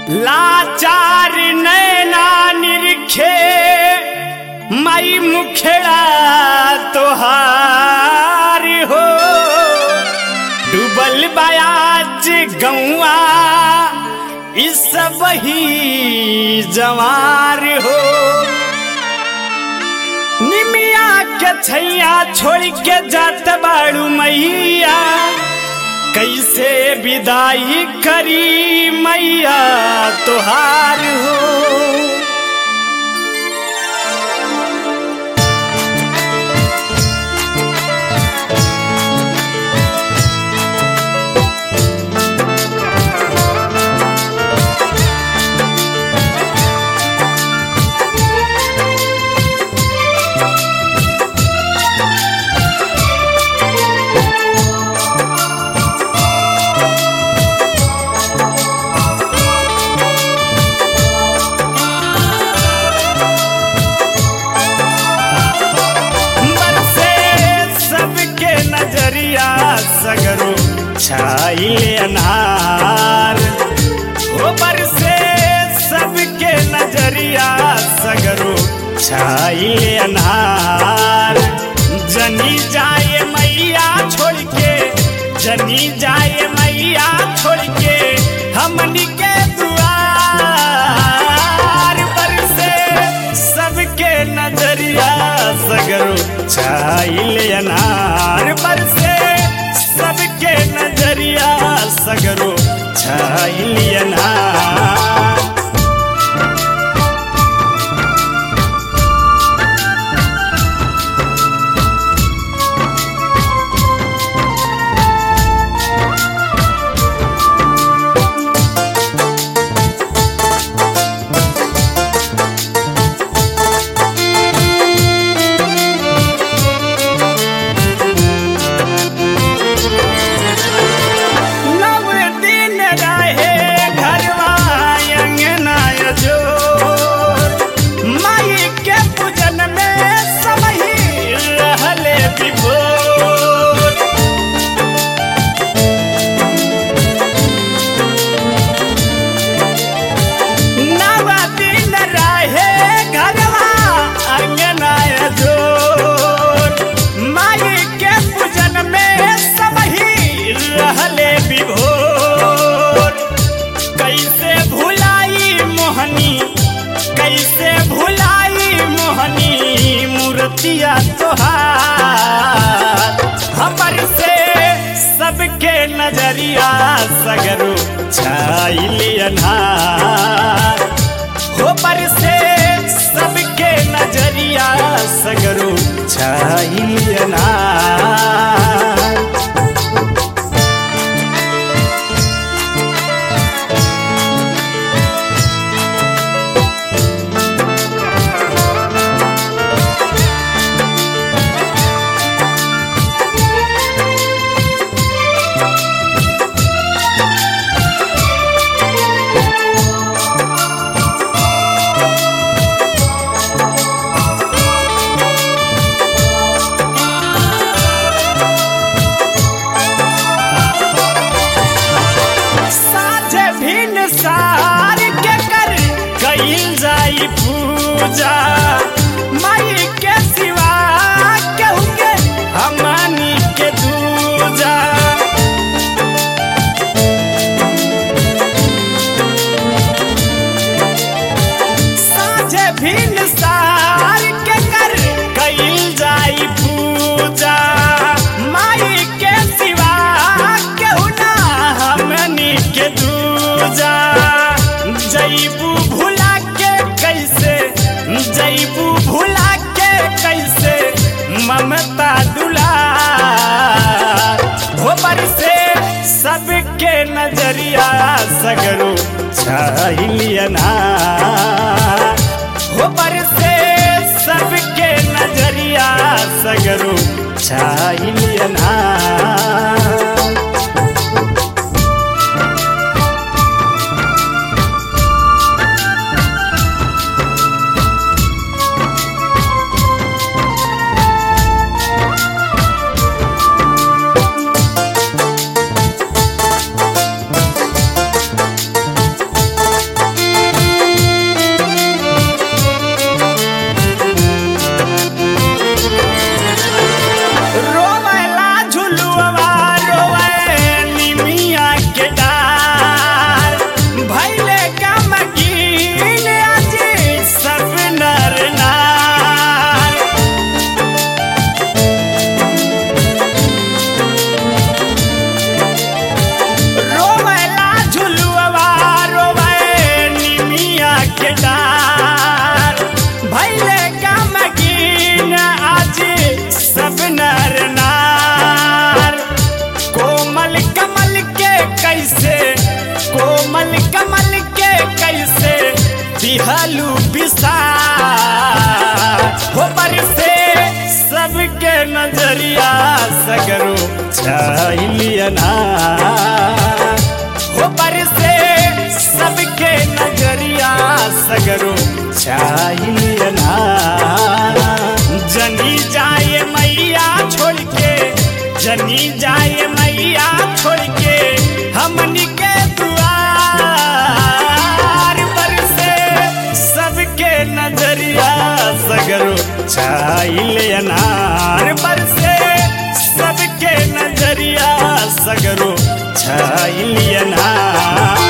लाचार नैना निरखे मई मुखड़ा तोहार हो डूबल बयाज गौआ इस वही जवार हो निमिया के छैया छोड़ के जात बाड़ू मैया कैसे विदाई करी मैया तोहार हो बरसे सबके नजरिया सगरो छाइले अनार ओ बरसे सबके नजरिया सगरो छाइले अनार जनी जाए मैया छोड़ के जनी जाए मैया छोड़ के हमनी के दुआर बरसे सबके नजरिया सगरो छाइले अनार बरसे सबके नजरिया सगरो छाइले अनार नव दिन रहे घरवा अंगना जोर माई के पूजन में समही रहले विभोर नव दिन रहे घरवा अंगना जोर माई के पूजन में समही रहले विभोर कैसे भुलाई मोहनी कैसे भुलाई मोहनी मूर्तिया तोहार हमर से सबके नजरिया सगरो छाइली अनार हो पर से सबके नजरिया सगरो छाइली अनार साझे भिन सार के कर कईल जाई पूजा माई के सिवा केहू के हमनी के दूजा साझे भिन सार के कर कईल जाई पूजा माई के सिवा केहू ना हमनी के दूजा जईबू भुला के कैसे जईबू भुला के कैसे ममता दुला भोबर से सबके नजरिया सगरो छाइलियना भोबर से सबके नजरिया सगरो छाइलियना कैसे कोमल कमल के कैसे दिहलू बिसार हो बरसे सबके नजरिया सगरो छाइलियना हो बरसे सबके नजरिया सगरो छाइलियना जनी जाए मैया छोड़ के जनी जाए मैया छोड़ के हमनी के दुआर बरसे सबके नजरिया सगरो छाइले अनार बरसे सबके नजरिया सगरो छाइले अनार